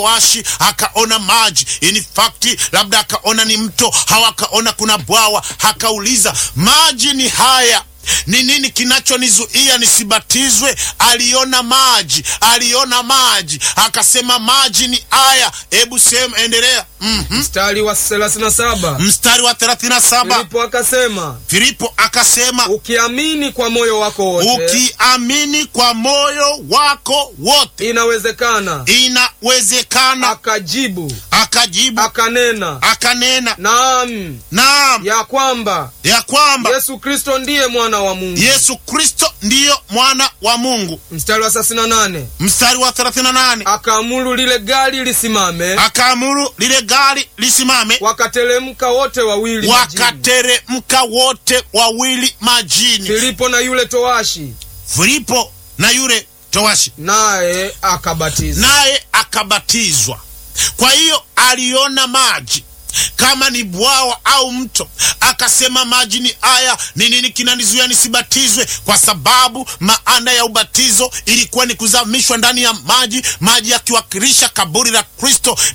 washi akaona maji, in fact labda akaona ni mto au akaona kuna bwawa, akauliza maji ni haya ni nini kinachonizuia nisibatizwe? Aliona maji, aliona maji, akasema maji ni haya. Hebu sema, endelea. mm -hmm. Mstari wa 37 Mstari wa 37 Filipo akasema, Filipo akasema ukiamini kwa moyo wako wote ukiamini kwa moyo wako wote inawezekana. inawezekana. Akajibu Akajibu akanena, akanena, naam, naam, ya kwamba ya kwamba Yesu Kristo ndiye mwana wa Mungu. Yesu Kristo ndiyo mwana wa Mungu. Mstari wa 38 Mstari wa 38 akaamuru lile gari lisimame, akaamuru lile gari lisimame, wakateremka wote wawili majini. wakateremka wote wawili majini, Filipo na yule towashi, Filipo na yule towashi, naye akabatizwa. naye akabatizwa. Kwa hiyo aliona maji kama ni bwawa au mto, akasema maji ni haya, ni nini kinanizuia nisibatizwe? Kwa sababu maana ya ubatizo ilikuwa ni kuzamishwa ndani ya maji, maji yakiwakilisha kaburi la Kristo